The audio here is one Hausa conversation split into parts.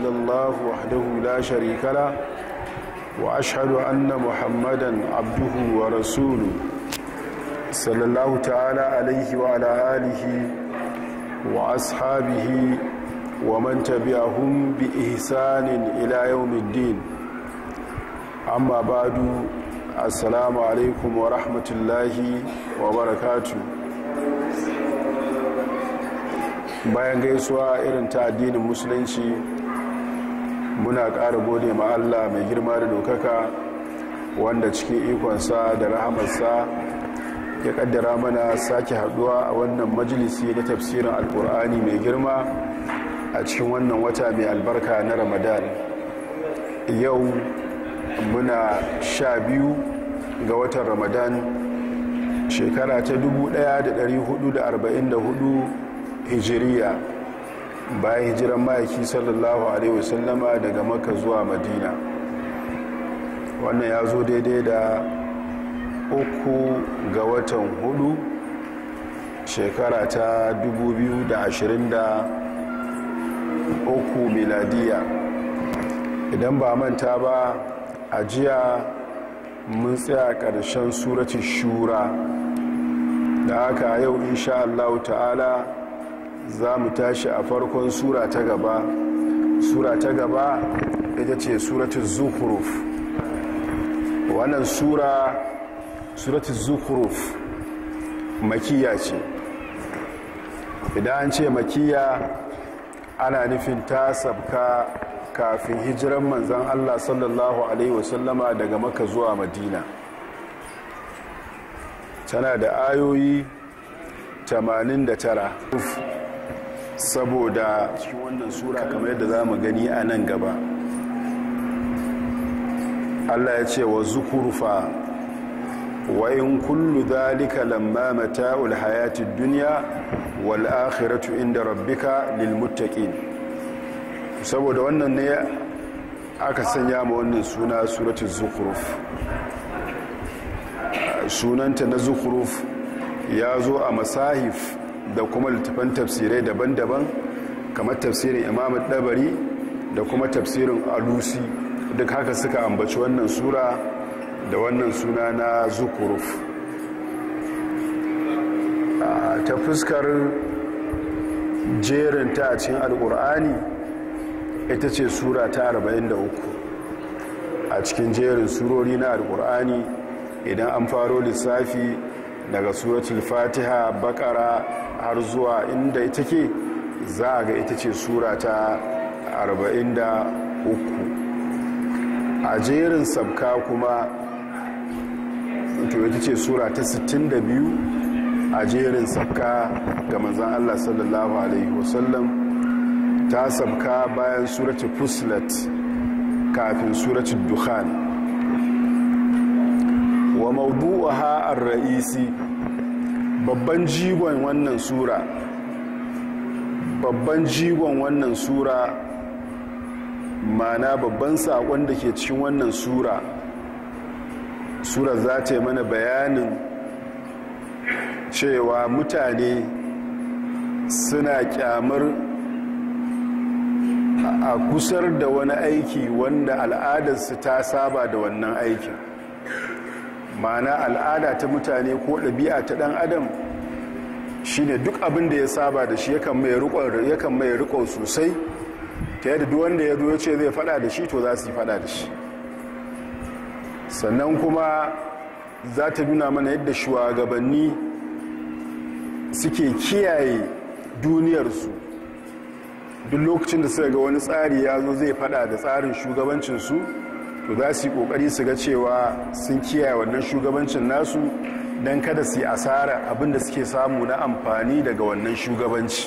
الله وحده لا شريك له وأشهد أن محمدا عبده ورسوله صلى الله تعالى عليه وعلى آله وأصحابه ومن تبعهم بإحسان إلى يوم الدين أما بعد السلام عليكم ورحمة الله وبركاته bayan gaisuwa irin ta addinin musulunci muna ƙara gode ma Allah mai girma da dokaka wanda cikin ikonsa da rahamarsa ya kaddara mana sake haduwa a wannan majalisi na tafsirin alkur'ani mai girma a cikin wannan wata mai albarka na ramadan yau muna sha biyu ga watan ramadan shekara ta 1444 hijiriya bayan hijiran ma'aiki sallallahu alaihi wasallama daga maka zuwa madina wannan ya zo daidai da uku ga watan hudu shekara ta 2023 miladiya idan ba manta ba a jiya mun tsaya ƙarshen suratun shura da haka yau insha Allah ta'ala za mu tashi a farkon sura ta gaba sura ta gaba ita ce suratun zukuruf wannan sura suratun zukuruf makiya ce idan an ce makiya ana nufin ta sabka kafin hijiran manzan allah sallallahu alaihi wasallama daga maka zuwa madina tana da ayoyi 89 saboda cikin wannan sura kamar yadda za mu gani a nan gaba allah ya ce wa zukurfa wa in kullu dhalika lamma mata'ul hayatid dunya wal akhiratu inda rabbika lil muttaqin saboda wannan ne aka sanya ma wannan suna suratul zukhruf sunanta na zukhruf ya zo a masahif da kuma littafan tafsirai daban-daban kamar tafsirin imam dabari da kuma tafsirin alusi duk haka suka ambaci wannan sura da wannan suna na zukuruf ta fuskar jerin ta a cikin alkur'ani ita ce sura ta 43 a cikin jerin surori na alkur'ani idan an faro lissafi daga suratul fatiha bakara har zuwa inda ita ke za a ga ita ce sura ta 43 a jerin sabka kuma to ita ce sura ta 62 a jerin sabka ga manzan Allah sallallahu Alaihi wasallam ta sabka bayan suratul fuslat kafin suratul dukhan wa mawdu'aha ar-ra'isi babban jigon wannan sura babban jigon wannan sura mana babban saƙon da ke cikin wannan sura sura za ta yi mana bayanin cewa mutane suna kyamar a kusar da wani aiki wanda al'adarsu ta saba da wannan aikin mana al'ada ta mutane ko ɗabi'a ta ɗan adam shine duk abin da ya saba da shi yakan mai riko sosai ta yadda duk wanda ya zo ce zai fada da shi to za su yi fada da shi sannan kuma za ta nuna mana yadda shugabanni suke kiyaye duniyarsu duk lokacin da suka ga wani tsari ya zo zai fada da tsarin shugabancinsu to za su yi kokari su ga cewa sun kiyaye wannan shugabancin nasu don kada su yi asara abinda suke samu na amfani daga wannan shugabanci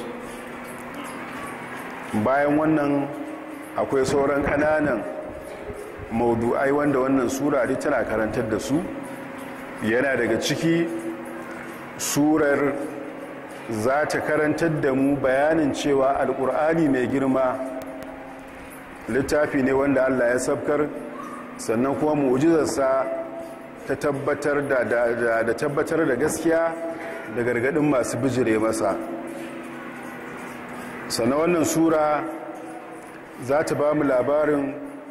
bayan wannan akwai sauran kananan maudu'ai wanda wannan sura duk tana karantar da su yana daga ciki surar za ta karantar da mu bayanin cewa alkur'ani mai girma littafi ne wanda allah ya sabkar sannan kuma mu'jizarsa ta tabbatar da da tabbatar da gaskiya da gargadin masu bijire masa sannan wannan sura za ta ba mu labarin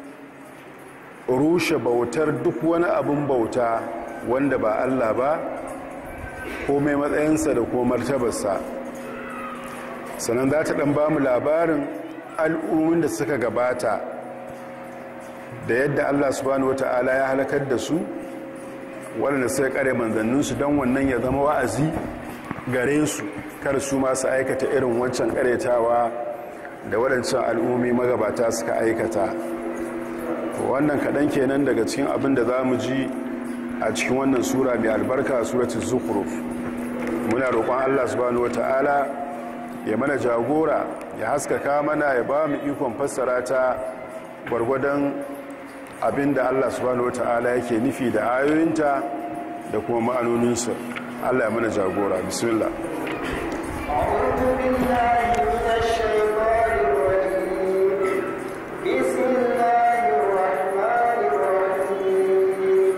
rushe bautar duk wani abin bauta wanda ba Allah ba ko mai matsayinsa da ko martabarsa sannan za ta ɗan ba mu labarin al'ummin da suka gabata da yadda Allah subhanahu wata'ala ya halakar da su waɗanda suka kare manzanninsu don wannan ya zama wa'azi gare su kar su masu aikata irin wancan karetawa da waɗancan al'ummi magabata suka aikata wannan kaɗan kenan daga cikin abin da za mu ji a cikin wannan sura mai albarka suratun zukuruf muna roƙon allah subhanahu wata'ala ya mana jagora ya haskaka mana ya ba mu ikon fassara ta gwargwadon abin da allah subhanahu wata'ala yake nufi da ayoyinta da kuma ma'anoninsa allah ya mana jagora bismillah أعوذ بالله من الشيطان الرجيم بسم الله الرحمن الرحيم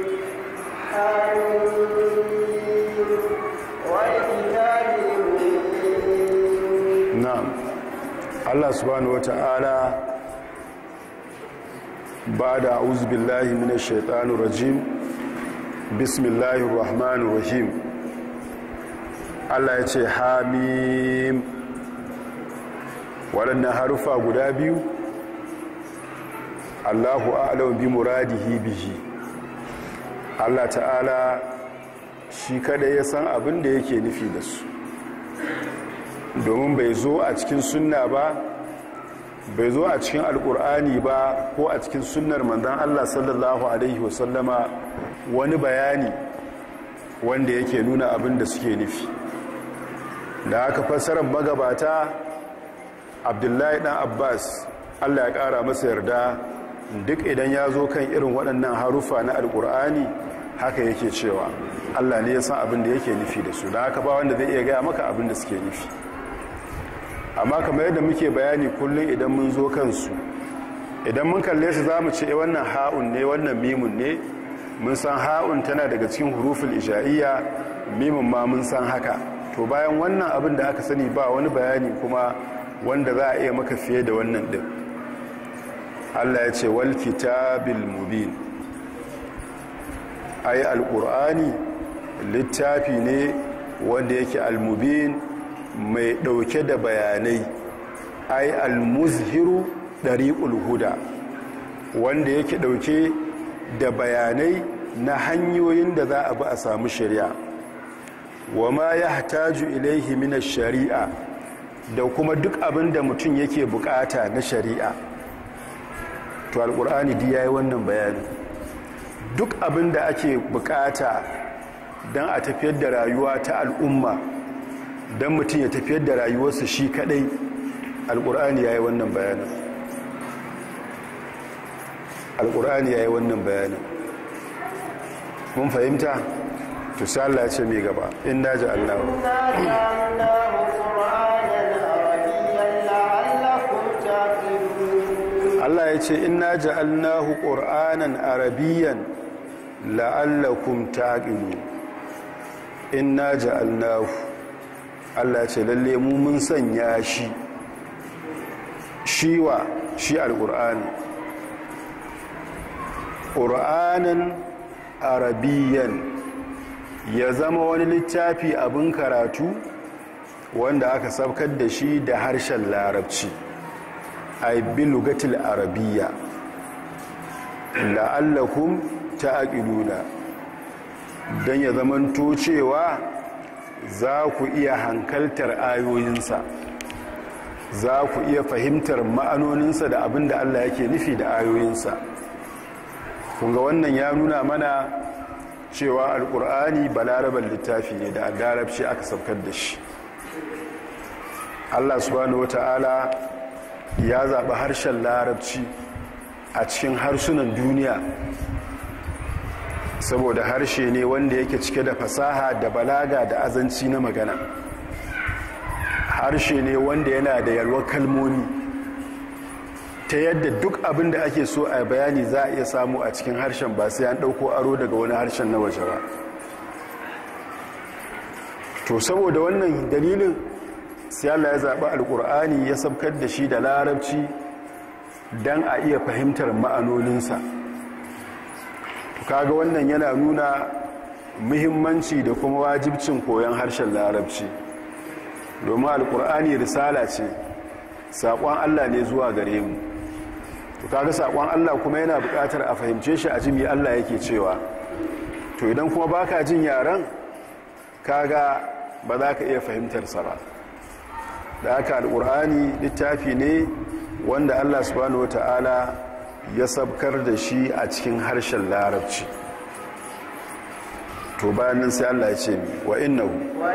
حميم والكتاب المبين na'am Allah subhanahu wata'ala ba'da a'udhu billahi minash shaitanir rajim bismillahir rahmanir rahim Allah ya ce hamim waɗannan harufa guda biyu Allahu a'lamu bi muradihi bihi Allah ta'ala shi kada ya san abin da yake nufi da su domin bai zo a cikin sunna ba bai zo a cikin alkur'ani ba ko a cikin sunnar manzan allah sallallahu alaihi wasallama wani bayani wanda yake nuna abin da suke nufi da aka fassarar magabata abdullahi dan abbas allah ya kara masa yarda duk idan ya zo kan irin waɗannan harufa na alkur'ani haka yake cewa allah ne ya san abin da yake nufi da su da haka ba wanda zai iya gaya maka abin da suke nufi amma kamar yadda muke bayani kullum idan mun zo kansu idan mun kalle su za mu ce wannan ha'un ne wannan mimun ne mun san ha'un tana daga cikin hurufin isha'iyya mimun ma mun san haka to bayan wannan abin da aka sani ba wani bayani kuma wanda za a iya maka fiye da wannan din Allah ya ce wal kitabil mubin ai alqur'ani littafi ne wanda yake almubin mai ɗauke da bayanai ai almuzhiru ɗariƙul huda wanda yake ɗauke da bayanai na hanyoyin da za a bi a samu shari'a wa ma ya hataju ilaihi mina shari'a da kuma duk abin da mutum yake bukata na shari'a to alƙur'ani di ya yi wannan bayani duk abin da ake bukata don a tafiyar da rayuwa ta al'umma don mutum ya tafiyar da rayuwarsa shi kadai alkur'ani ya yi wannan bayanin alkur'ani ya yi wannan bayanin mun fahimta to sai Allah ya ce mai gaba in daji Allah Allah ya ce inna ja'alnahu qur'anan arabiyyan la'allakum taqilun inna ja'alnahu Allah ce lalle mu mun sanya shi shiwa shi alƙur'ani ƙur'anin arabiyan ya zama wani littafi abin karatu wanda aka sabkar da shi da harshen larabci ai bilugatil arabiya la'allakum ta'aqiluna dan ya zamanto cewa za ku iya hankaltar ayoyinsa za ku iya fahimtar ma'anoninsa da abin da Allah yake nufi da ayoyinsa kunga wannan ya nuna mana cewa alkur'ani balarabar littafi ne da larabci aka saukar da shi Allah subhanahu wata'ala ya zaɓi harshen larabci a cikin harsunan duniya saboda harshe ne wanda yake cike da fasaha da balaga da azanci na magana harshe ne wanda yana da yalwar kalmomi ta yadda duk abin da ake so a bayani za a iya samu a cikin harshen ba sai an ɗauko aro daga wani harshen na waje ba to saboda wannan dalilin sai Allah ya zaɓi alƙur'ani ya sabkar da shi da larabci don a iya fahimtar ma'anoninsa kaga wannan yana nuna muhimmanci da kuma wajibcin koyon harshen larabci domin alkur'ani risala ce saƙon allah ne zuwa gare mu to kaga saƙon allah kuma yana buƙatar a fahimce shi a jimi allah yake cewa to idan kuma baka jin yaren kaga ba za ka iya fahimtarsa ba da haka alkur'ani littafi ne wanda allah subhanahu wata'ala ya sabkar da shi a cikin harshen larabci to bayan nan sai allah ya ce mi wa innahu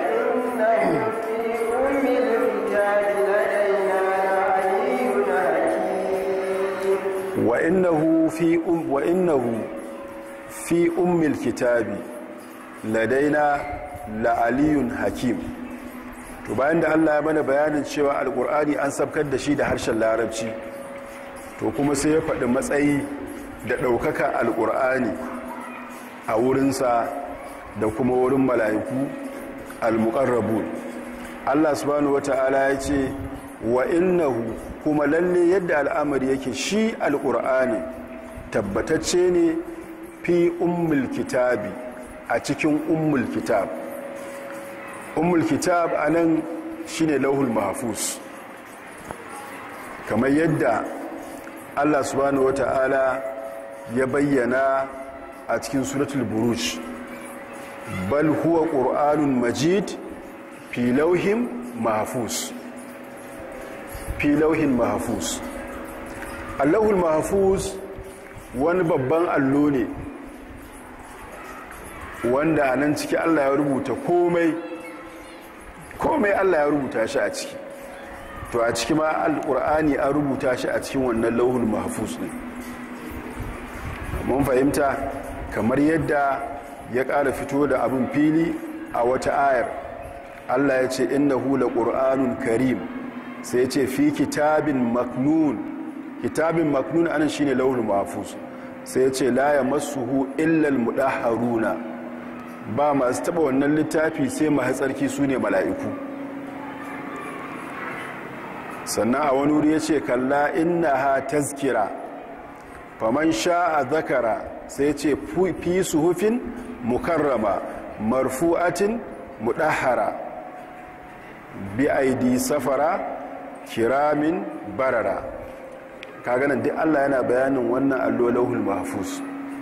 وإنه في أم الكتاب لدينا لعلي حكيم wa innahu fi um wa innahu fi ummil kitabi ladaina la'aliyun hakim to bayan da Allah ya mana bayanin cewa alkur'ani an sabkar da shi da harshen larabci to kuma sai ya faɗi matsayi da ɗaukaka alkur'ani a wurinsa da kuma wurin mala'iku almuqarrabun Allah subhanahu wata'ala ya ce wa innahu kuma lalle yadda al'amari yake shi alkur'ani tabbatacce ne fi ummul kitabi a cikin ummul kitab ummul kitab anan shine lauhul mahfuz kamar yadda Allah subhanahu wata'ala ya bayyana a cikin suratul buruj bal huwa qur'anun majid fi lauhin mahfuz fi lauhin mahfuz allahul mahfuz wani babban allo ne wanda a nan ciki allah ya rubuta komai komai allah ya rubuta shi a ciki to a ciki ma alkur'ani an rubuta shi a cikin wannan lauhul mahfuz ne mun fahimta kamar yadda ya ƙara fito da abin fili a wata ayar allah ya ce innahu la ƙur'anun karim sai ya ce fi kitabin maknun kitabin maknun anan shine lauhul mahfuz sai ya ce la yamassuhu illa almudahharuna ba masu taba wannan littafi sai mahatsarki sune mala'iku sannan a wani wuri ya ce kalla innaha tazkira faman sha'a zakara sai ya ce fi suhufin mukarrama marfu'atin mudahhara bi aidi safara kiramin barara kaganan duk Allah yana bayanin wannan allo lauhul mahfuz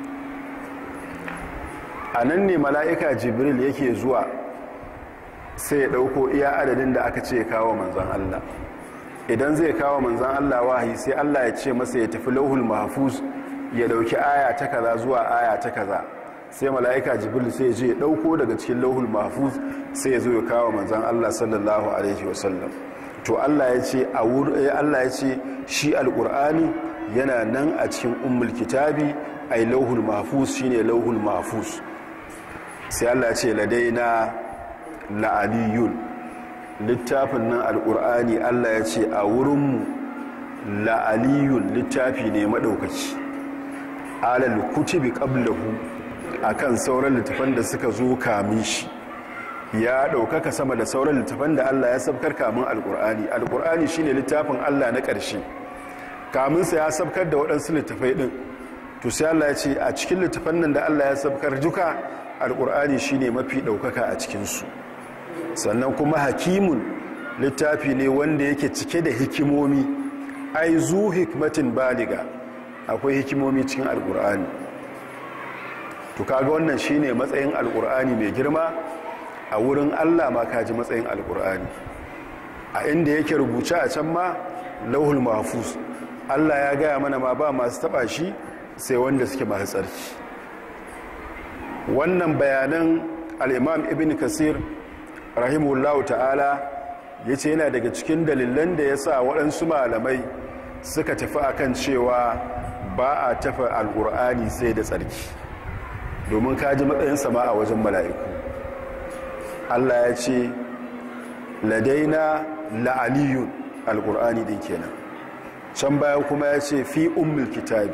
a nan ne mala'ika jibril yake zuwa sai ya ɗauko iya adadin da aka ce kawo manzan Allah idan zai kawo manzan Allah wahayi sai Allah ya ce masa ya tafi lauhul mahfuz ya ɗauki aya ta kaza zuwa aya ta kaza sai mala'ika jibril sai ya je ya ɗauko daga cikin lauhul mahfuz sai ya zo ya kawo manzan Allah sallallahu alaihi wasallam to Allah ya ce a Allah ya ce shi alqur'ani yana nan a cikin ummul kitabi ai lauhul mahfuz shine lauhul mahfuz sai Allah ya ce ladaina la'aliyun littafin nan alqur'ani Allah ya ce a wurinmu la'aliyun littafi ne madaukaki alal kutubi qablahu akan sauran littafan da suka zo kamin shi ya ɗaukaka sama da sauran littafan da Allah ya sabkar kamun alƙur'ani alƙur'ani shine littafin Allah na ƙarshe kamunsa ya sabkar da waɗansu littafai ɗin to sai Allah ya ce a cikin littafan nan da Allah ya sabkar duka alƙur'ani shine mafi ɗaukaka a cikinsu sannan kuma hakimun littafi ne wanda yake cike da hikimomi ai zu hikmatin baliga akwai hikimomi cikin alƙur'ani to kaga wannan shine matsayin alƙur'ani mai girma a wurin allah ma kaji matsayin alkur'ani a inda yake rubuce a can ma lauhul mahfuz allah ya gaya mana ma ba masu taba shi sai wanda suke masu tsarki wannan bayanan al'imam ibn kasir rahimullahu ta'ala ya ce yana daga cikin dalilan da ya sa waɗansu malamai suka tafi akan cewa ba a tafa alkur'ani sai da tsarki domin kaji matsayin sama a wajen mala'iku Allah ya ce ladaina la'aliyun alkur'ani din kenan can baya kuma ya ce fi ummul kitabi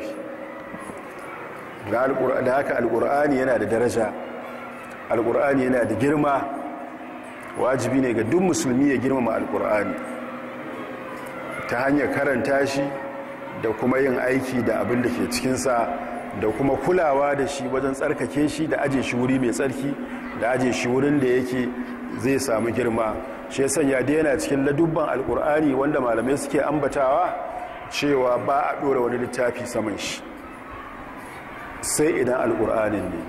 da haka alkur'ani yana da daraja alkur'ani yana da girma wajibi ne ga duk musulmi ya girmama alkur'ani ta hanyar karanta shi da kuma yin aiki da abin da ke cikinsa da kuma kulawa da shi wajen tsarkake shi da aje shi wuri mai tsarki da aje shi wurin da yake zai samu girma shi ya sanya da yana cikin ladubban alkur'ani wanda malamai suke ambatawa cewa ba a ɗora wani littafi saman shi sai idan alkur'anin ne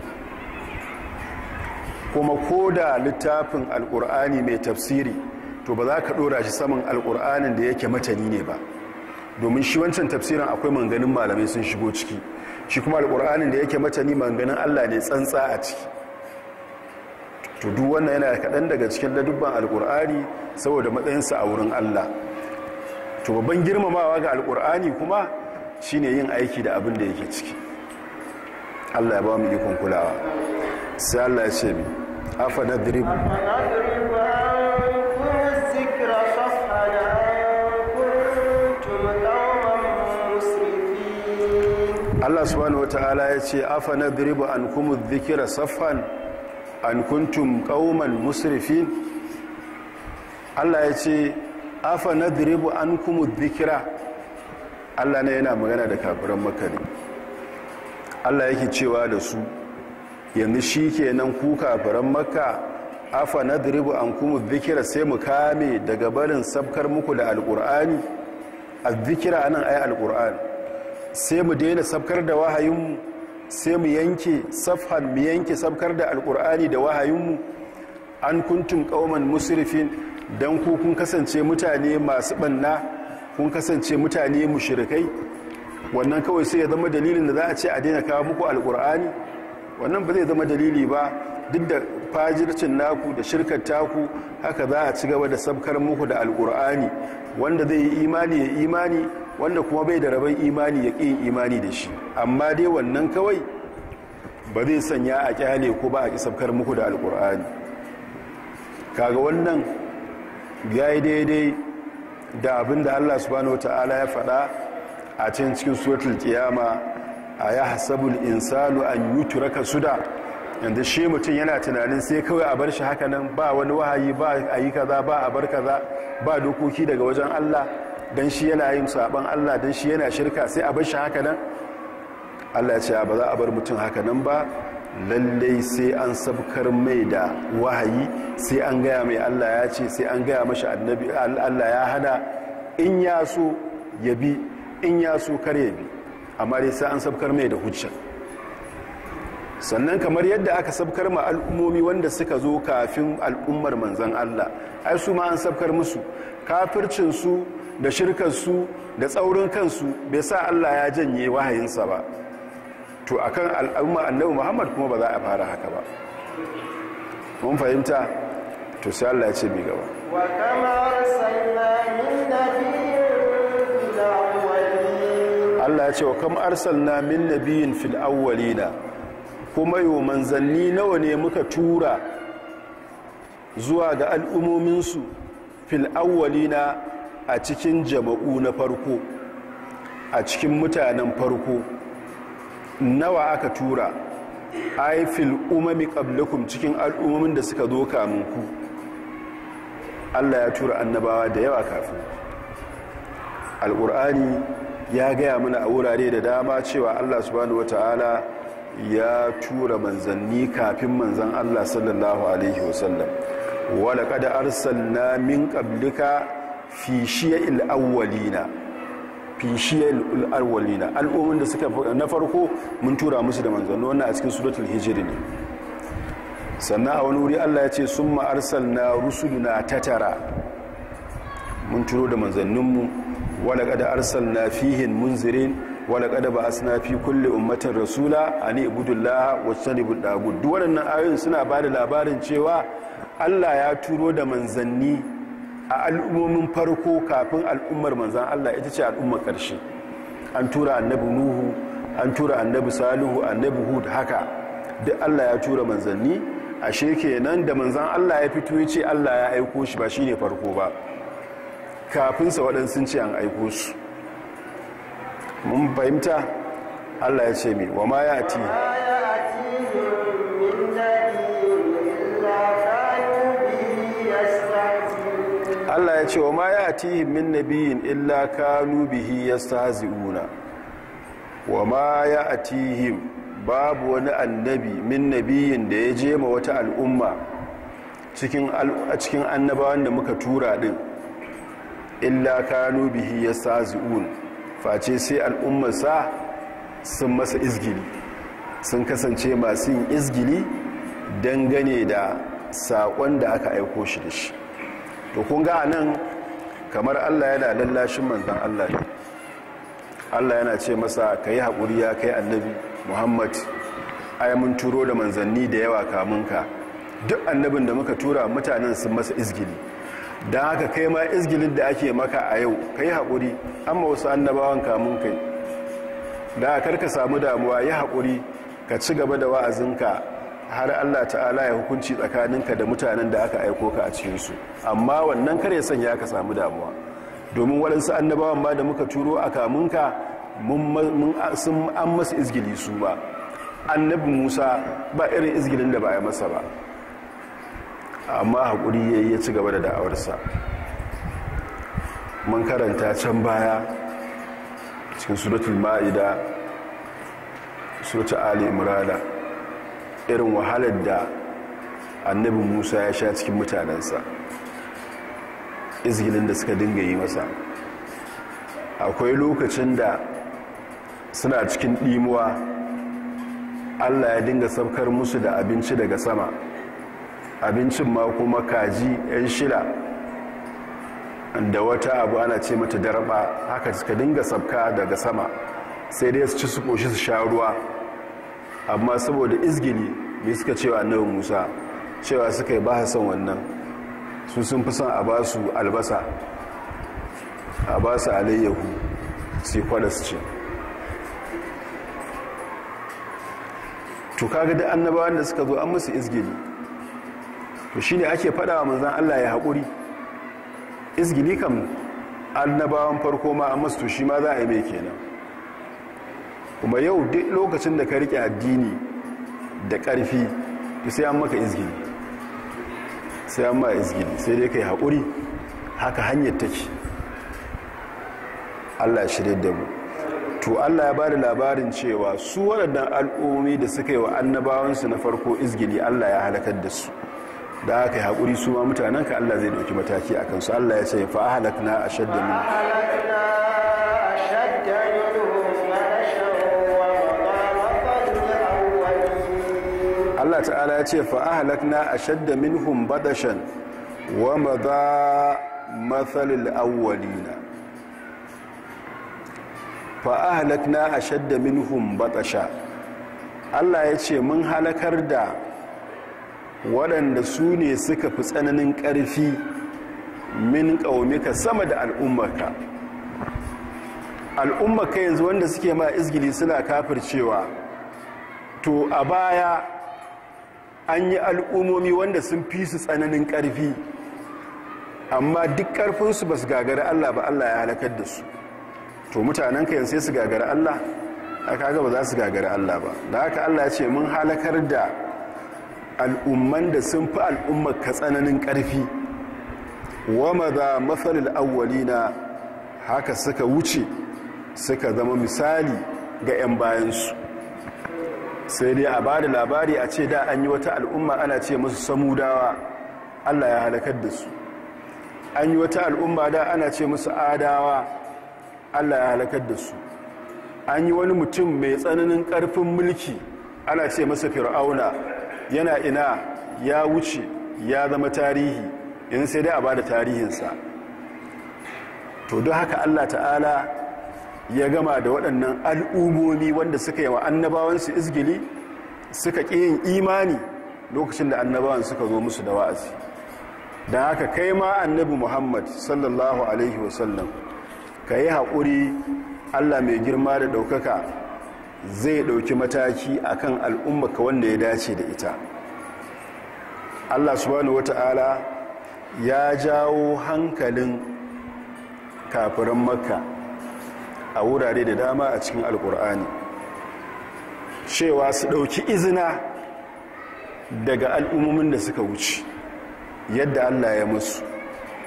kuma ko da littafin alkur'ani mai tafsiri to ba za ka ɗora shi saman alkur'anin da yake matani ne ba domin shi wancan tafsirin akwai manganin malamai sun shigo ciki shi kuma alkur'anin da yake matani manganin allah ne tsantsa a ciki to duk wannan yana kaɗan daga cikin ladubban alkur'ani saboda matsayinsa a wurin allah to babban girmamawa ga alkur'ani kuma shine yin aiki da abin da yake ciki allah ya ba mu ikon kulawa sai allah ya ce mi afa na drib أفنضرب عنكم الذكر صفحا أن كنتم قوما مسرفين allah subhanahu wata'ala ya ce afa na drib an kuma zikira saffan an kuntum kauman musrifin allah ya ce afa na drib an kuma zikira allah ne yana magana da kafiran makani allah yake cewa da su yanzu shi ke nan ku kafiran makka afa na diribu an kuma zikira sai mu kame daga barin sabkar muku da alkur'ani a zikira anan ayi alkur'ani sai mu daina sabkar da wahayinmu sai mu yanke safhan mu yanke sabkar da alkur'ani da wahayinmu an kuntum kauman musrifin dan ku kun kasance mutane masu banna kun kasance mutane mushrikai wannan kawai sai ya zama dalilin da za a ce a daina kawo muku alkur'ani wannan ba zai zama dalili ba duk da fajircin naku da shirkar taku haka za a ci gaba da sabkar muku da alkur'ani wanda zai yi imani ya imani wanda kuma bai da rabon imani ya ƙin imani da shi amma dai wannan kawai ba zai sanya a kyale ko ba a ƙi sabkar muku da alkur'ani kaga wannan ya yi daidai da abin da allah subhanahu wa ta'ala ya faɗa a cikin cikin suratul qiyama a ya hasabul insanu an yutraka suda yanda shi mutum yana tunanin sai kawai a bar shi haka nan ba wani wahayi ba a yi kaza ba a bar kaza ba dokoki daga wajen Allah dan shi yana yin saban Allah dan shi yana shirka sai a bar shi haka nan Allah ya ce ba za a bar mutum haka nan ba lallai sai an sabkar mai da wahayi sai an gaya mai Allah ya ce sai an gaya mashi annabi Allah ya hana in ya so ya bi in ya so kar ya bi amma dai sai an sabkar mai da hujja sannan kamar yadda aka sabkar ma al'ummomi wanda suka zo kafin al'ummar manzan Allah ai su ma an sabkar musu kafircinsu da shirkarsu da tsaurin kansu bai sa Allah ya janye wahayinsa ba to akan al'umma annabi Muhammad kuma ba za a fara haka ba mun fahimta to sai Allah ya ce mi gaba وكما أرسلنا من نبي في الأولين Allah ya ce wa kam arsalna min nabiyin fil awwalina kuma yo manzanni nawa ne muka tura zuwa ga al'umominsu fil awwalina a cikin jama'u na farko a cikin mutanen farko nawa aka tura ai fil umami qablakum cikin al'ummomin da suka zo kamun ku Allah ya tura annabawa da yawa kafin alƙur'ani ya gaya mana a wurare da dama cewa Allah subhanahu wata'ala ya tura manzanni kafin manzan Allah sallallahu alaihi wasallam wala kada arsalna min qablika fi shiya'il awwalina fi shiya'il awwalina al'ummin da suka na farko mun tura musu da manzanni wannan a cikin suratul hijr ne sannan a wani wuri Allah ya ce summa arsalna rusuluna tatara mun turo da manzanninmu wala kada arsalna fihin munzirin wala kada ba asna fi kulli ummatin rasula ani ibudullah wajtanibu dagut duk waɗannan ayoyin suna ba da labarin cewa Allah ya turo da manzanni a al'ummomin farko kafin al'ummar manzan Allah ita ce al'ummar ƙarshe an tura annabi nuhu an tura annabi salihu annabi hud haka duk Allah ya tura manzanni ashe kenan da manzan Allah ya fito ya ce Allah ya aiko shi ba shine farko ba kafinsa waɗansu ce an aiko su mun fahimta allah ya ce mai wa ma ya ti ما يأتيهم من نبي إلا كانوا به يستهزئون allah ya ce wa ma ya tihim min nabiyin illa kanu bihi yastahzi'una wa ma ya tihim babu wani annabi min nabiyin da ya je ma wata al'umma cikin cikin annabawan da muka tura din illa kanu bihi yastahzi'un face sai al'ummarsa sun masa izgili sun kasance masu yin izgili dangane da saƙon da aka aiko shi da shi to kun ga nan kamar allah yana lallashin manzan allah ne allah yana ce masa ka yi haƙuri ya kai annabi muhammad ai mun turo da manzanni da yawa kamunka duk annabin da muka tura mutanen sun masa izgili don haka kai ma izgilin da ake maka a yau ka yi haƙuri amma wasu annabawan kamun kai da karka samu damuwa yi haƙuri ka ci gaba da wa'azinka har Allah ta'ala ya hukunci tsakaninka da mutanen da aka aiko ka a cikinsu amma wannan kare sanya ka samu damuwa domin waɗansu annabawan ma da muka turo a kamunka sun an masa izgili su ba annabi musa ba irin izgilin da ba ya masa ba amma haƙuri ya yi ya ci gaba da da'awarsa mun karanta can baya cikin suratul ma'ida suratul ali imrana irin wahalar da annabi musa ya sha cikin mutanensa izgilin da suka dinga yi masa akwai lokacin da suna cikin ɗimuwa allah ya dinga saukar musu da abinci daga sama abincin ma kuma kaji 'yan shida da wata abu ana ce mata darba haka suka dinga sabka daga sama sai dai su ci su koshi su sha ruwa amma saboda izgili bai suka cewa annabi musa cewa suka yi ba son wannan su sun fi son a ba su albasa a ba su alayyahu sai kwada su ce to kaga da annabawan da suka zo an musu izgili to shine ake fada wa manzan Allah ya haƙuri izgili kam annabawan farko ma an masu to shi ma za a yi mai kenan kuma yau duk lokacin da ka rike addini da ƙarfi to sai an maka izgili sai an ma izgili sai dai ka yi haƙuri haka hanyar take Allah shirye da mu to Allah ya bada labarin cewa su waɗannan al'ummi da suka yi wa annabawansu na farko izgili Allah ya halakar da su da aka yi haƙuri su ma mutanen ka Allah zai ɗauki mataki a kansu Allah ya ce fa halakna a shadda min Allah ta'ala ya ce fa halakna a shadda minhum badashan wa madha mathalil awwalina fa'ahalakna a shadda minhum batasha Allah ya ce mun halakar da waɗanda su ne suka fi tsananin ƙarfi min ƙaumika sama da al'ummarka al'ummarka yanzu wanda suke ma izgili suna kafircewa to a baya an yi al'ummomi wanda sun fi su tsananin ƙarfi amma duk ƙarfinsu ba su gagari Allah ba Allah ya halakar da su to mutanen ka sai su gagara Allah aka ga ba za su gagara Allah ba da haka Allah ya ce mun halakar da al'umman da sun fi al'ummar ka tsananin ƙarfi wa maza matsalil awwalina haka suka wuce suka zama misali ga 'yan bayansu sai dai a ba da labari a ce da an yi wata al'umma ana ce musu samudawa Allah ya halakar da su an yi wata al'umma da ana ce musu adawa Allah ya halakar da su an yi wani mutum mai tsananin ƙarfin mulki ana ce masa fir'auna yana ina ya wuce ya zama tarihi yanzu sai dai a ba da tarihinsa to don haka Allah ta'ala ya gama da waɗannan al'umomi wanda suka yi wa annabawansu izgili suka ƙi yin imani lokacin da annabawan suka zo musu da wa'azi don haka kai ma annabi muhammad sallallahu alaihi wasallam ka yi haƙuri allah mai girma da ɗaukaka zai ɗauki mataki a kan al'ummaka wanda ya dace da ita allah subhanahu wata'ala ya jawo hankalin kafiran makka a wurare da dama a cikin alkur'ani cewa su ɗauki izina daga al'ummomin da suka wuce yadda allah ya musu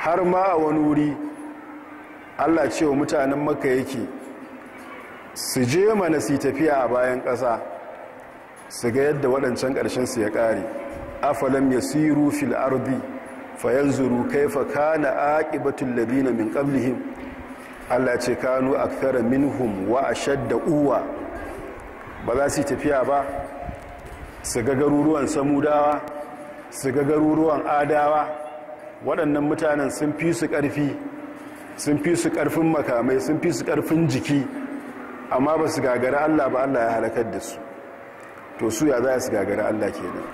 har ma a wani wuri allah cewa mutanen maka yake su je mana su tafiya a bayan ƙasa su ga yadda waɗancan ƙarshensu ya ƙare afalam ya siru fil ardi fayanzuru kaifa kana aqibatul ladina min qablihim Allah ce kanu akthara minhum wa ashadda uwa ba za su tafiya ba su ga garuruwan samudawa su ga garuruwan adawa waɗannan mutanen sun fi su ƙarfi sun fi su ƙarfin makamai sun fi su ƙarfin jiki amma ba su gagara Allah ba Allah ya halakar da su to su ya za su gagara Allah kenan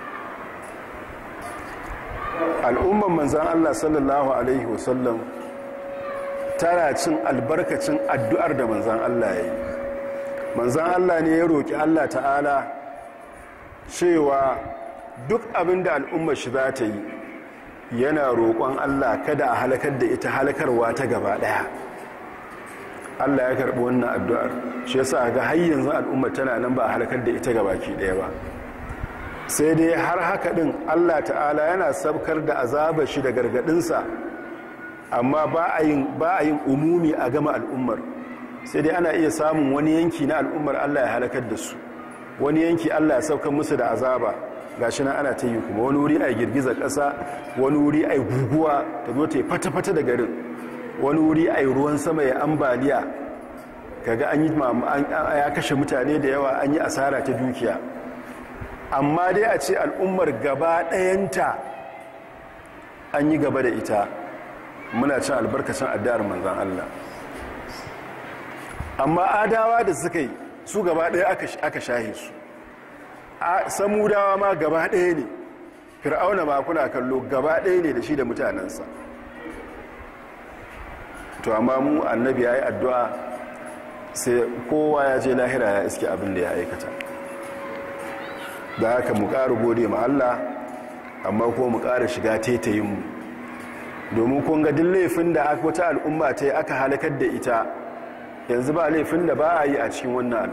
al'umman manzan Allah sallallahu Alaihi wasallam tana cin albarkacin addu'ar da manzan Allah ya yi manzan Allah ne ya roƙi Allah ta'ala cewa duk abin da al'ummar shi za ta yi yana roƙon Allah kada a halakar da ita halakarwa ta gaba ɗaya Allah ya karɓi wannan addu'ar shi yasa ga har yanzu al'ummar tana nan ba a halakar da ita gaba ki ɗaya ba sai dai har haka ɗin allah ta'ala yana sabkar da azabar shi da gargaɗinsa amma ba a yin umumi a gama al'ummar sai dai ana iya samun wani yanki na al'ummar allah ya halakar da su wani yanki allah ya saukar musu da azaba gashi nan ana ta yi kuma wani wuri a girgiza ƙasa wani wuri a guguwa ta zo ta yi fata-fata da garin wani wuri a ruwan sama ya ambaliya kaga an yi ya kashe mutane da yawa an yi asara ta dukiya amma dai a ce al'ummar gaba ɗayanta an yi gaba da ita muna cin albarkacin addu'ar manzan Allah amma adawa da suka yi su gaba ɗaya aka shahe su samudawa ma gaba ɗaya ne fir'auna ma kuna kallo gaba ɗaya ne da shi da mutanensa to amma mu annabi ya yi addu'a sai kowa ya je lahira ya iske abin da ya aikata da haka mu ƙara gode ma Allah amma ko mu ƙara shiga tetayinmu domin kun ga duk laifin da wata al'umma ta yi aka halakar da ita yanzu ba laifin da ba a yi a cikin wannan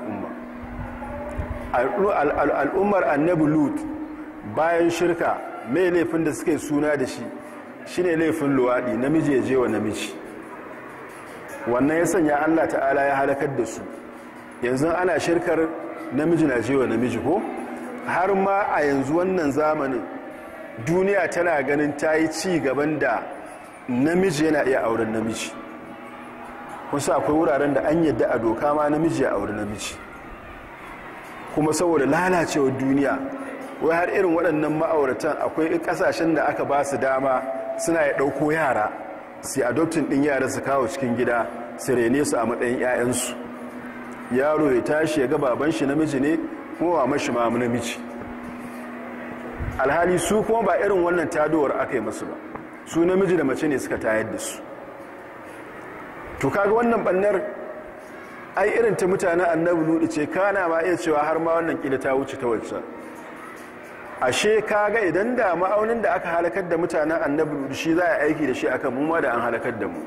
al'umma al'ummar annabi lut bayan shirka mai laifin da suka yi suna da shi shine laifin luwaɗi namiji ya je wa namiji wannan ya sanya allah ta'ala ya halakar da su yanzu ana shirkar namiji na je wa namiji ko har ma a yanzu wannan zamanin duniya tana ganin ta yi ci gaban da namiji yana iya auren namiji kusa akwai wuraren da an yadda a doka ma namiji ya auri namiji kuma saboda lalacewar duniya wai har irin waɗannan ma'auratan akwai ƙasashen da aka ba su dama suna ya ɗauko yara sai adoptin ɗin yara su kawo cikin gida su rene su a matsayin 'ya'yansu yaro ya tashi ya ga baban shi namiji ne kuma ba mashi ma namiji alhali su kuma ba irin wannan tadowar aka yi masu ba su namiji da mace ne suka tayar da su to kaga wannan bannar ai irin ta mutanen annabi ludi ce kana ma iya cewa har ma wannan kila ta wuce ta wacce ashe kaga idan da ma'aunin da aka halakar da mutanen annabi ludi shi za a aiki da shi akan mu ma da an halakar da mu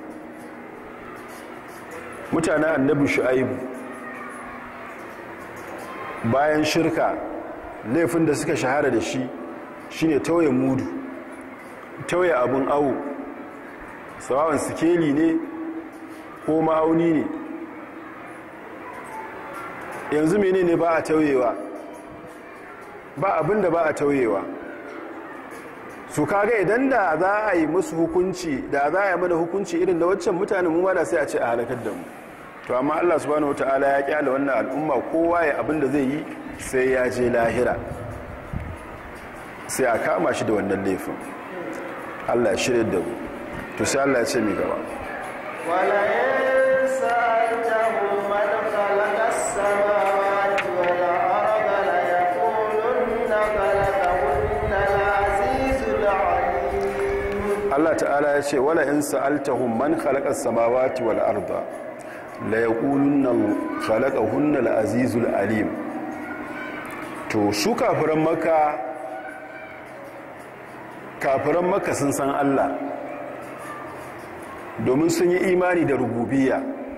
mutanen annabi shu'aibu bayan shirka laifin da suka shahara da shi shine tauye mudu tauye abun awo sawawan sikeli ne ko ma'auni ne yanzu mene ne ba a tauyewa ba abin da ba a tauyewa su kaga idan da za a yi musu hukunci da za a yi mana hukunci irin da waccan mutane mu ma da sai a ce a halakar da mu to amma Allah subhanahu wataala ya kyale wannan al'umma kowa ya abin da zai yi sai ya je lahira sai a kama shi da wannan laifin Allah ya shirya da mu to sai Allah ya ce mi gaba ولئن سألتهم من خلق السماوات والأرض ليقولن خلقهن العزيز العليم Allah ta'ala ya ce wala in sa'altahum man khalaqa as-samawati wal arda la yaqulunna khalaqahunna al-azizul alim to su kafiran makka kafiran makka sun san Allah domin sun yi imani da rububiyya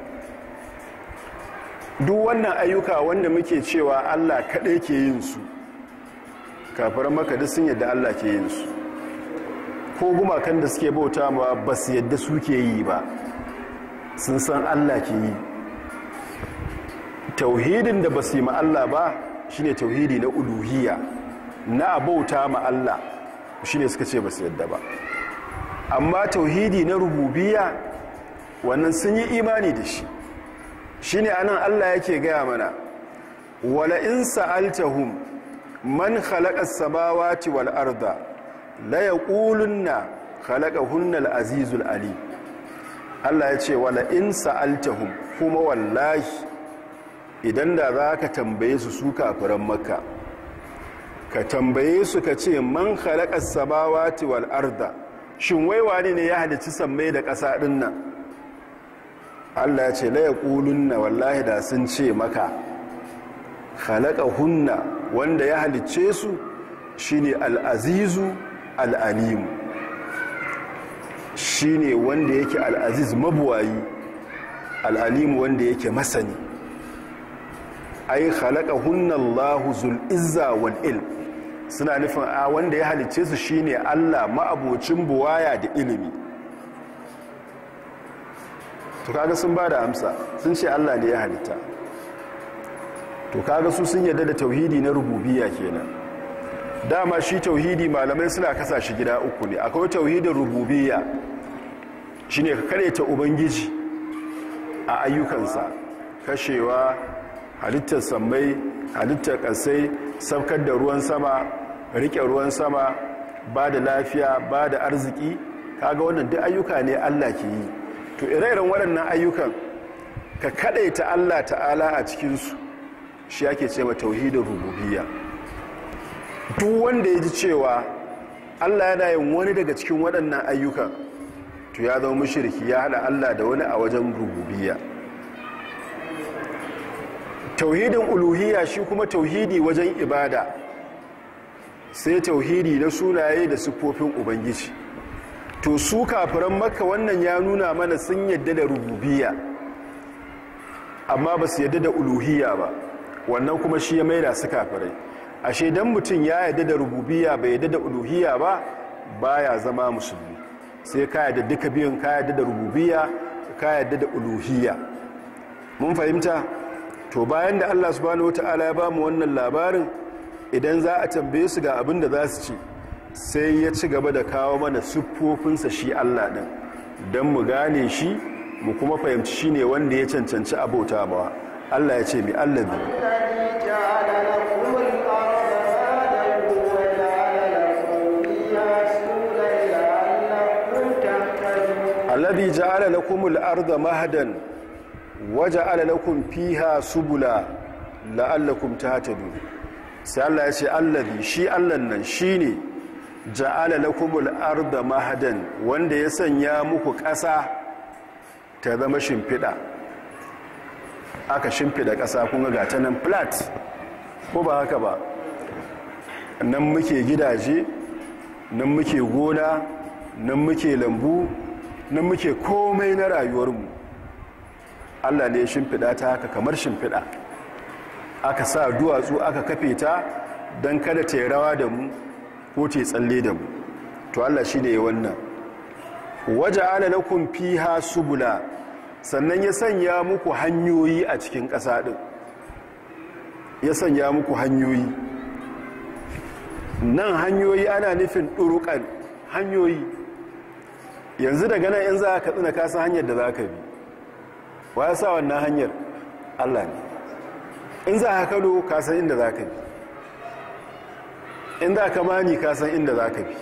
duk wannan ayyuka wanda muke cewa Allah kaɗai ke yin su kafiran makka duk sun yadda Allah ke yin su ko gumakan da suke bauta ma ba su yadda suke yi ba sun san allah ke yi tauhidin da ba su yi ma allah ba shine tauhidi na uluhiyya na bauta ma allah shine suka ce ba su yadda ba amma tauhidi na rububiyya wannan sun yi imani da shi shine anan allah yake gaya mana wala in sa'altahum man khalaqa as-samawati wal arda la yaqulunna khalaqahunna al-azizul alim Allah ya ce wala in sa'altahum kuma wallahi idan da zaka tambaye su su kafiran makka ka tambaye su ka ce man khalaqa as-samawati wal arda shin wai wani ne ya halicci sammai da ƙasa din nan Allah ya ce la yaqulunna wallahi da sun ce maka hunna wanda ya halicce su shine al-azizu al-alim shine wanda yake al-aziz mabuwayi al-alim wanda yake masani ai hunna Allahu zul izza wal ilm suna nufin a wanda ya halicce su shine Allah ma'abocin buwaya da ilimi to kaga sun bada amsa sun ce Allah ne ya halitta to kaga su sun yarda da tauhidi na rububiyya kenan dama shi tauhidi malamai suna kasa shi gida uku ne akwai tauhidin rububiyya shine ka ta ubangiji a ayyukansa kashewa halittar sammai halittar kasai saukar da ruwan sama rike ruwan sama ba da lafiya ba da arziki kaga wannan duk ayyuka ne Allah ke yi to ire-iren waɗannan ayyukan ka ta Allah ta'ala a cikinsu shi ake ce ma tauhidin rububiyya duk wanda ya ji cewa Allah yana yin wani daga cikin waɗannan ayyukan to ya zama mushriki ya hada Allah da wani a wajen rububiyya tauhidin uluhiyya shi kuma tauhidi wajen ibada sai tauhidi na sunaye da siffofin ubangiji to su kafiran maka wannan ya nuna mana sun yadda da rububiyya amma ba su yadda da uluhiyya ba wannan kuma shi ya maida su kafirai ashe dan mutum ya yadda da rububiyya bai yadda da uluhiyya ba baya zama musulmi sai ka yadda duka biyun ka yadda da rububiyya ka yadda da uluhiyya mun fahimta to bayan da Allah subhanahu wataala ya bamu wannan labarin idan za a tambaye su ga abin da za su ci sai ya ci gaba da kawo mana siffofinsa shi Allah ɗin don mu gane shi mu kuma fahimci shi ne wanda ya cancanci abota mawa Allah ya ce mi Allah bi alladhi ja'ala lakum al-ardha mahdan wa ja'ala lakum fiha subula la'allakum tahtadun sai Allah ya ce alladhi shi Allah nan shine ja'ala lakumul arda mahadan wanda ya sanya muku ƙasa ta zama shimfiɗa aka shimfiɗa ƙasa kun ga ta nan flat ko ba haka ba nan muke gidaje nan muke gona nan muke lambu nan muke komai na rayuwarmu Allah ne ya shimfiɗa ta haka kamar shimfiɗa aka sa duwatsu aka kafe ta don kada ta yi rawa da mu ko te tsalle da mu to Allah shi ne wannan waje ala lakum fiha subula sannan ya sanya muku hanyoyi a cikin ƙasa ɗin ya sanya muku hanyoyi nan hanyoyi ana nufin ɗuruƙan hanyoyi yanzu daga nan in za ka tsina kasa hanyar da za ka bi wa ya sa wannan hanyar Allah ne in za ka kano kasan inda za ka bi in za ka mani kasan inda za ka bi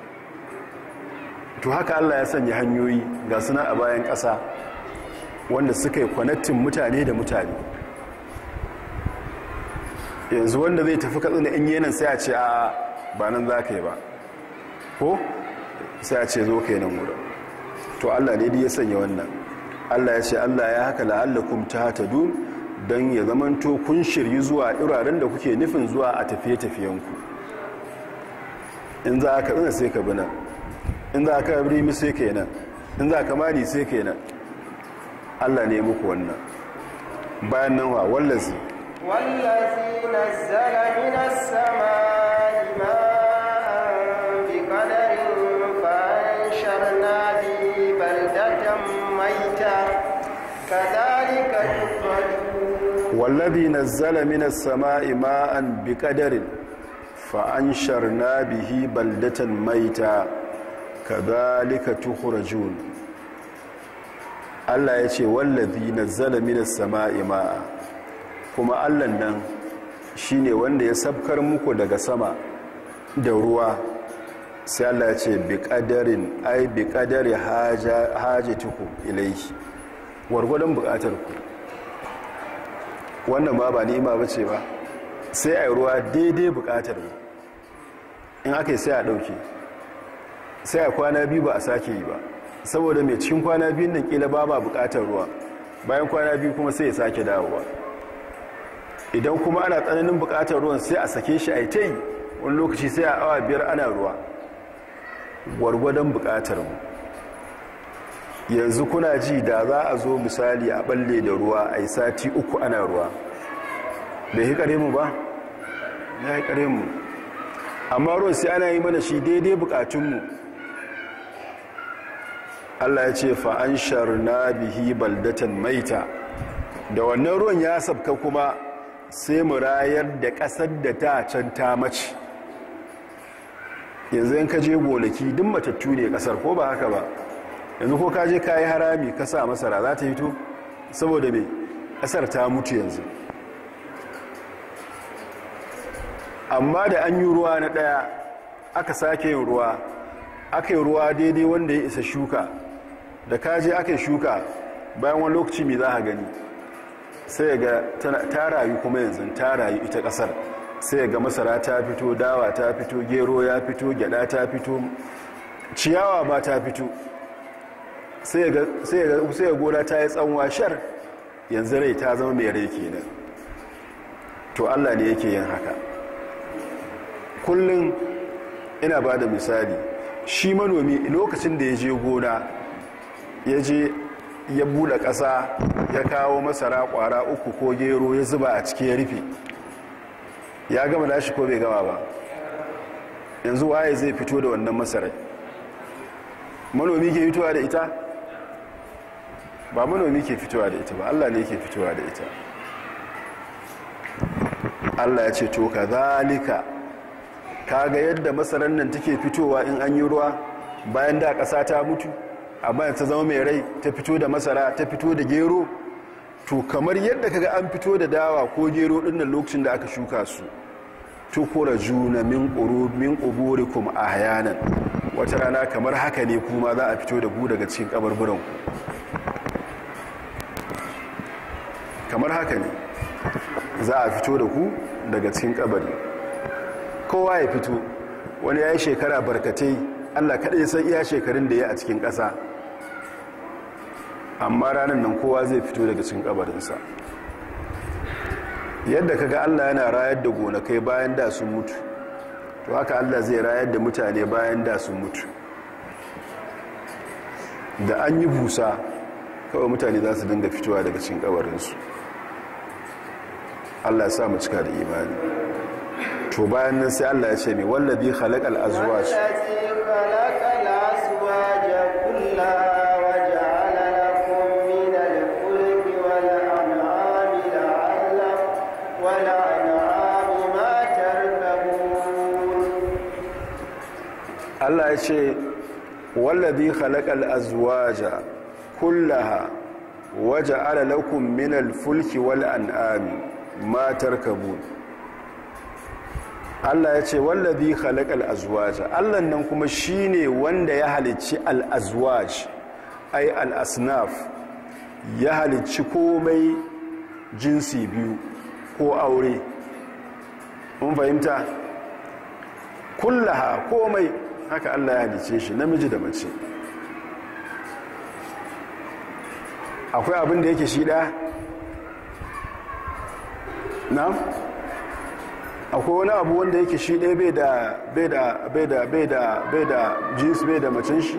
to haka allah ya sanya hanyoyi ga suna a bayan ƙasa wanda suka yi kwanattin mutane da mutane yanzu wanda zai tafi katsina in yanan sai a ce a ba nan za ka yi ba ko sai a ce zo ka yi nan wurin to allah ne ya sanya wannan allah ya ce allah ya haka la'allakum ta hatadu don ya zamanto kun shiryi zuwa iraren da kuke nufin zuwa a tafiye-tafiyenku in za ka tsina sai ka bi nan in za ka birimi sai ka yi nan in za ka mani sai ka yi nan allah ne muku wannan bayan nan wa wallazi wallazi nazzala minas samai ma'an bi qadarin fa wallazi nazzala minas sama'i ma'an biqadarin fa ansharna bihi baldatan maita kadhalika tukhrajun Allah ya ce wallazi nazzala minas sama'i ma'a kuma Allah nan shine wanda ya sabkar muku daga sama da ruwa sai Allah ya ce biqadarin ai biqadari haja hajatukum ilayhi wargwadon bukatar ku wannan ba ba ni'ima ba ce ba sai a yi ruwa daidai bukatar mu in aka yi sai a ɗauke sai a kwana biyu ba a sake yi ba saboda mai cikin kwana biyun nan kila ba ba bukatar ruwa bayan kwana biyu kuma sai ya sake dawowa idan kuma ana tsananin bukatar ruwan sai a sake shi a yi ta yi wani lokaci sai a awa biyar ana ruwa gwargwadon bukatar mu yanzu kuna ji da za a zo misali a balle da ruwa a yi sati uku ana ruwa bai hikare mu ba ya hikare mu amma ruwan sai ana yi mana shi daidai bukatunmu allah ya ce fa'an sharna bihi baldatan maita da wannan ruwan ya sabka kuma sai mu rayar da ƙasar da ta can ta mace yanzu yan kaje gonaki duk matattu ne ƙasar ko ba haka ba yanzu ko kaje ka yi harami ka sa masara za ta hito saboda mai ƙasar ta mutu yanzu amma da an yi ruwa na ɗaya aka sake yin ruwa aka yi ruwa daidai wanda ya isa shuka da kaje aka yi shuka bayan wani lokaci mai za a gani sai ga ta rayu kuma yanzu ta rayu ita ƙasar sai ga masara ta fito dawa ta fito gero ya fito gyada ta fito ciyawa ba ta fito sai ga gona ta yi tsanwa shar yanzu rai ta zama mai rai kenan to allah ne yake yin haka kullum ina ba da misali shi manomi lokacin da ya je gona ya je ya buɗe ƙasa ya kawo masara ƙwara uku ko gero ya zuba a cikin ya rufe ya gama nashi ko bai gama ba yanzu waye zai fito da wannan masarai manomi ke fitowa da ita ba manomi ke fitowa da ita ba allah ne ke fitowa da ita allah ya ce to ka zalika kaga yadda masarar nan take fitowa in an yi ruwa bayan da ƙasa ta mutu amma ta zama mai rai ta fito da masara ta fito da gero to kamar yadda kaga an fito da dawa ko gero dinnan lokacin da aka shuka su tukura juna min quru min quburikum ahyanan wata rana kamar haka ne kuma za a fito da ku daga cikin kabarburan ku kamar haka ne za a fito da ku daga cikin kabari kowa ya fito wani ya yi shekara barkatai allah kaɗai san iya shekarun da ya a cikin ƙasa amma ranar nan kowa zai fito daga cikin kabarinsa yadda kaga allah yana rayar da gonakai bayan da sun mutu to haka allah zai rayar da mutane bayan da sun mutu da an yi busa kawai mutane za su dinga fitowa daga cikin kabarinsu allah sa mu cika da imani to bayan nan sai allah ya ce mai wallabi khalaqal azwaj Allah ya ce wallazi khalaqal azwaja kullaha waja'ala lakum minal fulki wal an'ami ma tarkabun Allah ya ce wallazi khalaqal azwaja Allah nan kuma shine wanda ya halicci al azwaj ay al asnaf ya halicci komai jinsi biyu ko aure mun fahimta kullaha komai haka Allah ya halice shi namiji da mace akwai abin da yake shi ɗaya na akwai wani abu wanda yake shi ɗaya bai da bai da bai da bai da bai da jins bai da macin shi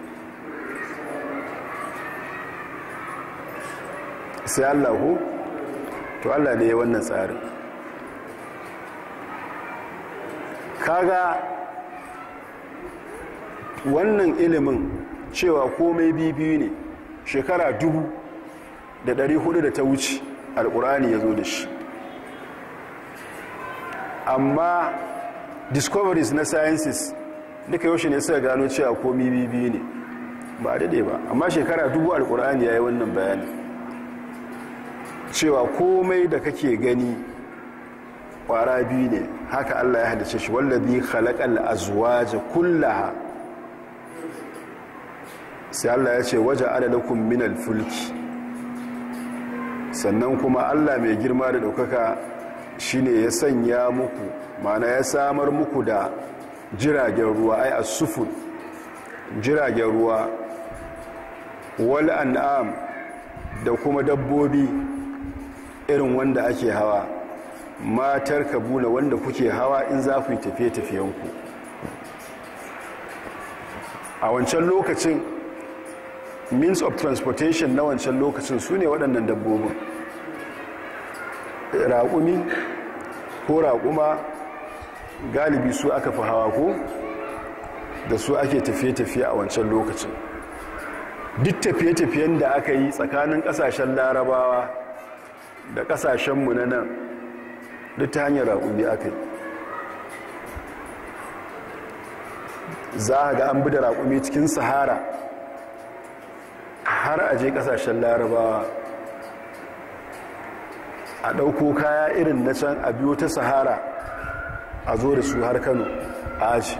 sai Allah ku to Allah ne ya wannan tsarin kaga wannan ilimin cewa komai bibiyu ne shekara dubu da dari hudu da ta wuce alkur'ani ya zo da shi amma discoveries na sciences duka yaushe ne suka gano cewa komi bibi ne ba daidai ba amma shekara dubu alkur'ani ya yi wannan bayani cewa komai da kake gani kwara biyu ne haka allah ya halice shi wallazi khalaqal azwaja kullaha sai allah ya ce waje adalakum minal fulki sannan kuma allah mai girma da ɗaukaka shine ya sanya muku mana ya samar muku da jiragen ruwa ai asufun jiragen ruwa wal an'am da kuma dabbobi irin wanda ake hawa matar kabuna wanda kuke hawa in za ku yi tafiye-tafiyenku a wancan lokacin means of transportation na wancan lokacin su ne waɗannan dabbobin raƙumi ko raƙuma galibi su aka fi hawa ko da su ake tafiye-tafiye a wancan lokacin duk tafiye-tafiyen da aka yi tsakanin ƙasashen larabawa da ƙasashenmu na nan duk ta hanyar raƙumi aka yi za a ga an bi da raƙumi cikin sahara har a je ƙasashen larabawa a ɗauko kaya irin na can a biyo ta sahara a zo da su har kano a aji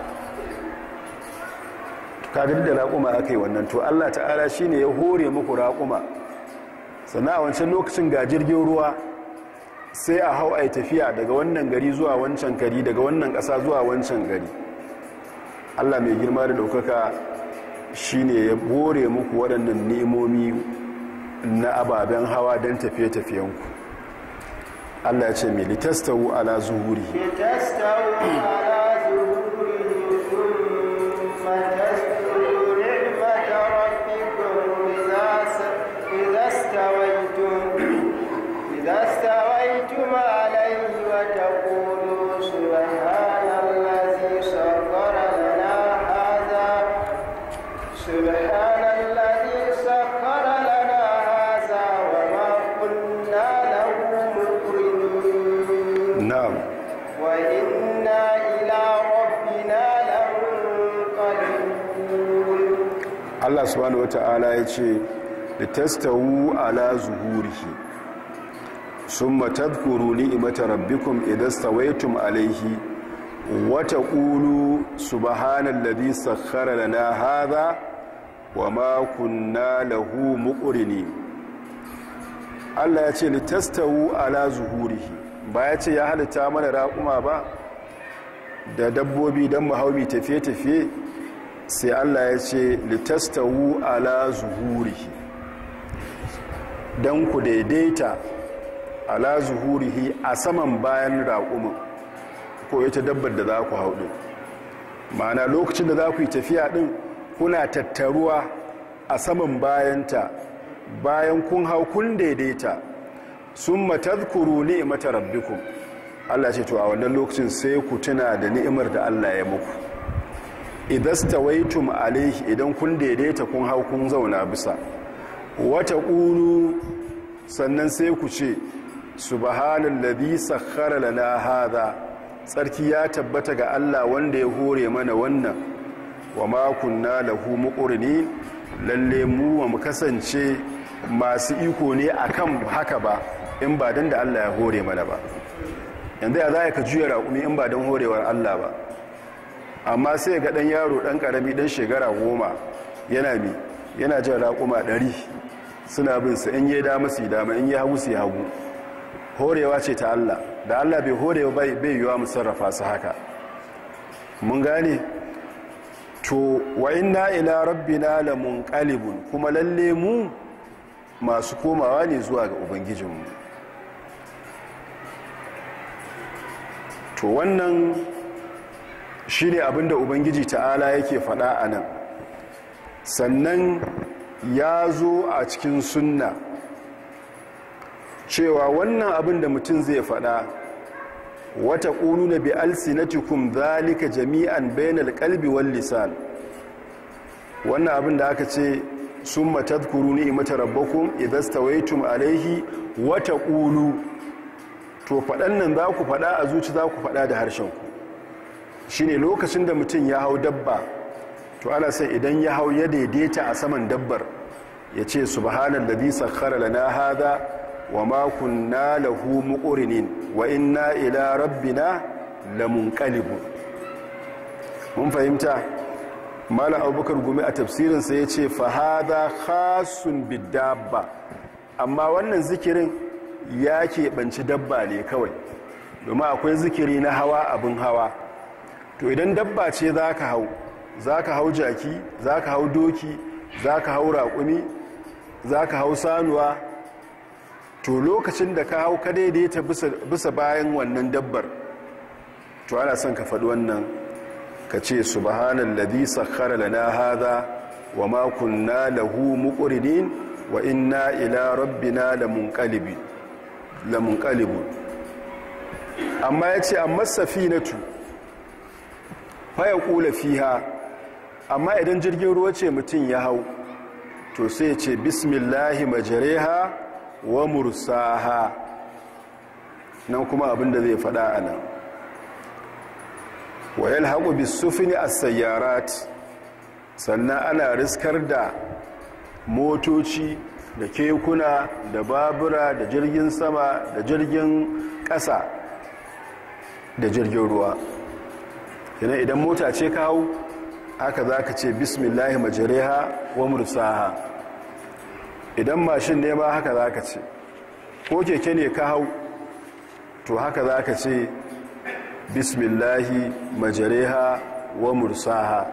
kagar da raƙuma aka yi wannan to allah ta'ala shi ne ya hore muku raƙuma sannan a wancan lokacin ga jirgin ruwa sai a hau a yi tafiya daga wannan gari zuwa wancan gari daga wannan ƙasa zuwa wancan gari allah mai girma da ɗaukaka shi ne ya hore muku waɗannan nemomi na ababen hawa don tafiye-tafiyenku Allah ya ce mai litastawu ala zuhuri لتستووا على ظهوره ثم تذكروا نعمة ربكم إذا س- إذا استويتم إذا استويتم عليه وتقولوا سبحان الذي سخر لنا هذا سبحان الذي سخر لنا هذا وما كنا له مقرنين na'am وإنا إلى ربنا لمنقلبون Allah subhanahu wata'ala ya ce litastawu ala zuhurihi summa tadhkuru ni'mata rabbikum idha stawaytum alayhi wa taqulu subhanalladhi sakhkhara lana hadha wama kunna lahu muqrinin Allah ya ce litastawu ala zuhurihi ba ya ce ya halitta mana raƙuma ba da dabbobi don mahaubi tafiye-tafiye sai Allah ya ce litastawu ala zuhurihi don ku daidaita ala zuhurihi a saman bayan raƙumin ko ita dabbar da za ku hau ɗin ma'ana lokacin da za ku yi tafiya ɗin kuna tattaruwa a saman bayanta bayan kun hau kun daidaita sun matazkuru ni'imata rabbikum Allah ce to a wannan lokacin sai ku tuna da ni'imar da Allah ya muku idastawaitum alaihi idan kun daidaita kun hau kun zauna bisa wata ƙunu sannan sai ku ce subhanallazi sakhkhara lana hadha tsarki ya tabbata ga Allah wanda ya hore mana wannan wa ma kunna lahu muqrinin lalle mu wa mu kasance masu iko ne akan haka ba in ba dan da Allah ya hore mana ba yanzu ya za ka juya raƙumi in ba don horewar Allah ba amma sai ga ɗan yaro ɗan ƙarami ɗan shekara goma yana mi yana jan raƙuma ɗari suna bin su in yi dama su yi dama in yi hagu su yi hagu horewa ce ta Allah da Allah bai horewa bai yiwa mu sarrafa su haka mun gane to wa inna ila rabbina lamunqalibun kuma lalle mu masu komawa ne zuwa ga ubangijinmu to wannan shi ne abinda ubangiji ta'ala yake faɗa a nan sannan ya zo a cikin sunna cewa wannan abin da mutum zai faɗa wata ƙunu na bi'alsinatikum zalika jami'an bainal qalbi wal lisan wannan abin da aka ce summa tadhkuru ni'mata rabbakum idza stawaytum alayhi wata ƙulu to faɗan nan za ku faɗa a zuci za ku faɗa da harshenku shi ne lokacin da mutum ya hau dabba to ana sai idan ya hau ya daidaita a saman dabbar ya ce subhanan da bisa kara lana hada wa makon na lahu muƙurinin wa inna ila rabbina lamun ƙalibun mun fahimta mala abubakar gumi a tafsirinsa ya ce fahada khasun bidabba amma wannan zikirin ya keɓanci dabba ne kawai domin akwai zikiri na hawa abin hawa to idan dabba ce za ka hau za ka hau jaki za ka hau doki za ka hau raƙumi za ka hau sanuwa to lokacin da ka hau ka daidaita bisa bayan wannan dabbar to ana son ka faɗi wannan ka ce subhanan ladhi sakhkhara lana hadha wa ma kunna lahu muqrinin wa inna ila rabbina lamunqalibun lamunqalibun amma yace amma safinatu fa yaqulu fiha amma idan jirgin ruwa ce mutum ya hau to sai ya ce bismillahi majriha wa mursaha nan kuma abinda zai faɗa anan wa yalhaqu bis-sufni as-sayyarat sannan ana riskar da motoci da kekuna da babura da jirgin sama da jirgin ƙasa da jirgin ruwa yana idan mota ce kawo haka za ka ce bismillahi majariha wa mursaha idan mashin ne ma haka za ka ce ko keke ne ka hau to haka za ka ce bismillahi majareha wa mursaha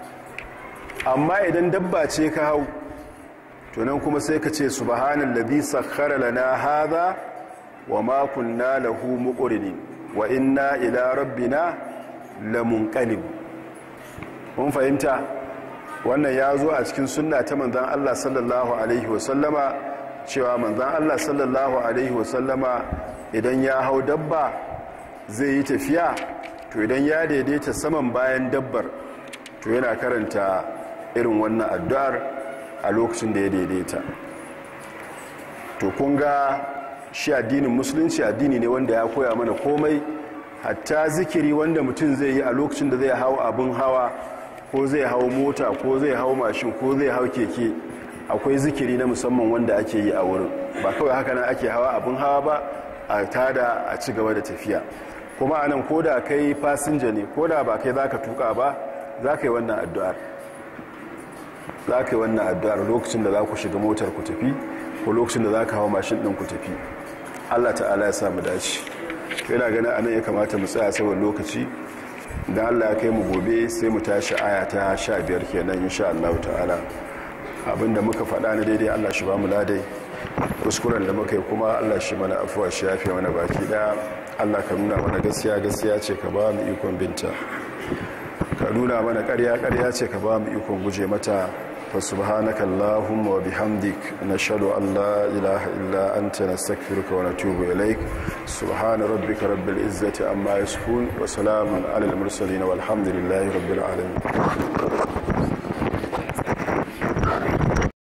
amma idan dabba ce ka hau to nan kuma sai ka ce subhanan ladhi sakhkhara lana hadha wa ma kunna lahu muqrinin wa inna ila rabbina lamunqalib mun fahimta wannan ya zo a cikin sunna ta manzon Allah sallallahu alaihi wasallama cewa manzon Allah sallallahu alaihi wasallama idan ya hau dabba zai yi tafiya to idan ya daidaita saman bayan dabbar to yana karanta irin wannan addu'ar a lokacin da ya daidaita to kun ga shi addinin musulunci addini ne wanda ya koya mana komai hatta zikiri wanda mutum zai yi a lokacin da zai hau abin hawa ko zai hau mota ko zai hau mashin ko zai hau keke akwai zikiri na musamman wanda ake yi a wurin ba kawai haka nan ake hawa abin hawa ba a tada a ci gaba da tafiya kuma anan ko da kai fasinja ne ko da ba kai za ka tuka ba za ka yi wannan addu'ar za ka yi wannan addu'ar lokacin da za ku shiga motar ku tafi ko lokacin da za ka hawa mashin ɗin ku tafi allah ta'ala ya samu dace yana ganin anan ya kamata mu tsaya saboda lokaci da allah ya kai mu gobe sai mu tashi aya ta sha biyar kenan insha allahu ta'ala abinda muka faɗa na daidai allah shi ba mu ladai kuskuren da muka yi kuma allah shi mana afuwa shi yafe mana baki ɗaya allah ka nuna mana gaskiya gaskiya ce ka ba mu ikon binta ka nuna mana ƙarya ƙarya ce ka ba mu ikon guje mata fa subhanaka allahumma wa bihamdik nashhadu an la ilaha illa anta nastaghfiruka wa natubu ilaik subhana rabbika rabbil izzati amma yasifun wa salamun alal mursalin walhamdulillahi rabbil alamin